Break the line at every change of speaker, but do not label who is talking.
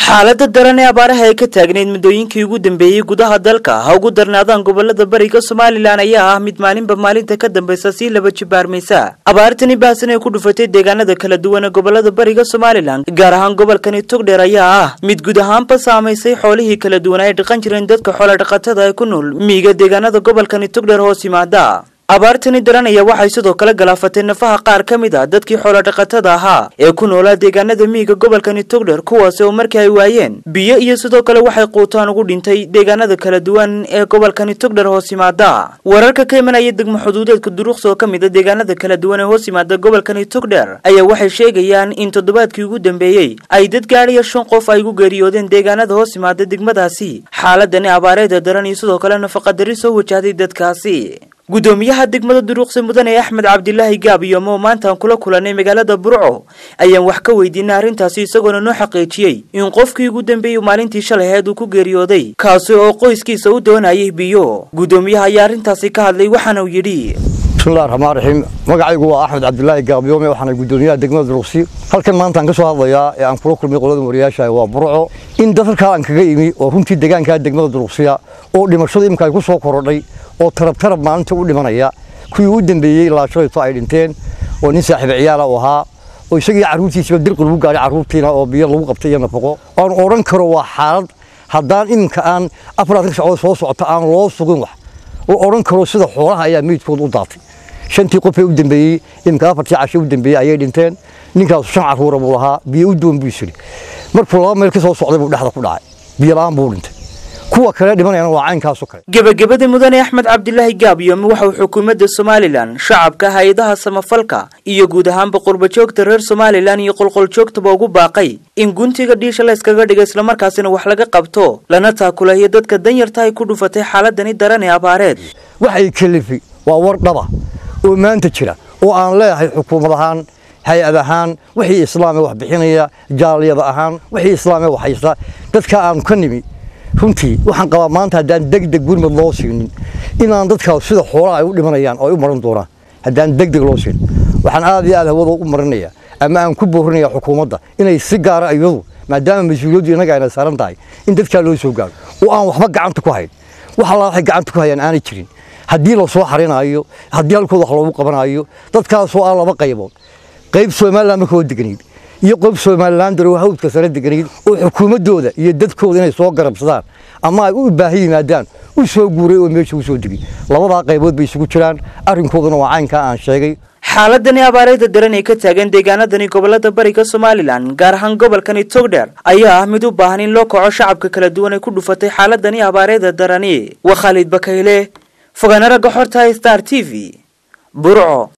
xaalada daran ee abaaraha ay ka taagneyd muddooyinkii ugu dambeeyey gudaha dalka ha ugu darnaadaan gobolada bariga somalilan ayaa ah mid maalinba maalinta ka dambeysa sii laba jibaarmaysa abaartani baahsan ee ku dhufatay deegaanada kala duwan ee gobolada bariga somalilan gaar ahaan gobolkani togdheer ayaa ah mid guud ahaanba saamaysay xoolihii kala duwan ay dhaqan jireen dadka xoola dhaqatada ee ku nool miiga deegaanada gobolkani togdheer hoos yimaada abaartani daranaya waxay sidoo kale galaafatay nafaha qaar ka mid ah dadkii xoolodhaqatada ahaa ee ku noolaa deegaanada miyiga gobolkani togdher kuwaasi oo markii ay waayeen biyo iyo sidoo kale waxay quutaan ugu dhintay deegaanada kala duwan ee gobolkani togdher hoos yimaada wararka ka imanaya degmo xuduudeedka duruqs oo ka mid a deegaanada kala duwan ee hoos yimaada gobolkani togdher ayaa waxay sheegayaan in toddobaadkii ugu dambeeyey ay dad gaadhiya shan qof ay ugu geeriyoodeen deegaanada hoos yimaada degmadaasi xaaladani abaareeda daran iyo sidoo kale nafaqadari soo wajahday dadkaasi gudoomiyaha degmada duruuqsi mudane axmed cabdilaahi gaabiyom oo maanta aan kula kulanay magaalada burco ayaan wax ka weydiinay arrintaasi isagoona noo xaqiijiyey in qofkii ugu dambeeyey maalintii shalay aheed uu ku geeriyooday kaasi oo qoyskiisa u doonayay biyo gudoomiyaha ayaa arrintaasi ka hadlay waxaana uu yidhi
bismillahi raxmaan raxiim magacaygu waa axmed cabdilaahi gaabiyome waxaana gudoomiyaha degmada duruqsi halkan maanta aan ka soo hadlayaa ee aan kula kulmay qolada wariyaasha waa burco in dad halkaa aan kaga imi oo runtii deegaankaa degmada duruqsiya oo dhimashada imika ay ku soo korodhay oo tarab tarab maalinta u dhimanaya kuwii u dambeeyey ilaa shalayto ay dhinteen oo nin saaxiiba ciyaala u ahaa oo isagii carruurtiisiba dirqi lagu gaadhay carruurtiina oo biyo lagu qabtay iyo nafaqo aan odhan karo waa xaalad haddaan iminka aan afaraatan sacdood soo socota aan loo sugin wax oo odhan karo sida xoolaha ayaa meydkooda u daatay shantii qofee u dambeeyey iminka afartii cashe u dambeeyey ayay dhinteen ninkaasu shan carruura buu lahaa biyo u doon buu isiri markuu laba meel ka soo socday buu dhexda ku dhacay biyo la'aan buu dhintay kuwa kale dhimanayana waa caynkaaso kale
gebagabada mudane axmed cabdilaahi gaabiyome waxa uu xukuumadda somalilan shacabka hay-adaha samafalka iyo guud ahaanba qurbajoogta reer somalilan iyo qolqoljoogtaba ugu baaqay in guntiga dhiisha la yskaga dhiga islamarkaasina wax laga qabto lana taakulayo dadka danyarta ay ku dhufatay xaaladani daran ee abaareed
waxay kelifi waa war dhaba oo maanta jira oo aan leeyahay xukuumad ahaan hay-ad ahaan wixii islaame wax bixinaya jaaliyada ahaan wixii islaame wax haysta dadka aanu ka nimi runtii waxaan qabaa maanta haddaan degdeg gurmad loo siinin inaan dadkaas sida xoolaha ay u dhimanayaan oo ay u maran doonaan haddaan degdeg loo siinin waxaan aad iyo aad hawada u marinaya ama aan ku boorinaya xukuumadda inay si gaara iyadu maadaama mas-uuliyaddu innaga ayna saaran tahay in dadkaa loo soo gaaro oo aan waxba gacanta ku hayn wax allaa waxay gacanta ku hayaan aanay jirin haddii la soo xarinaayo haddii halkooda wax loogu qabanaayo dadkaasoo aan laba qaybood qayb somalilan marka oo deganayd iyo qof somalilan daro hawdka sare deganayd oo xukuumaddooda iyo dadkooda inay soo garabsadaan ama ay u baahi yimaadaan u soo guuray oo meesha u soo degay labadaa qaybood bay isugu jiraan arrinkooduna waa caynkaa aan sheegay
xaaladani abaareeda daran ee ka taagan deegaanadani gobolada bariga somalilan gaar ahaan gobolkani togdher ayaa ah mid u baahan in loo kaco shacabka kala duwan ee ku dhufatay xaaladani abaareeda darani waa khaalid bakayle fogaana ragga xorta star t v burco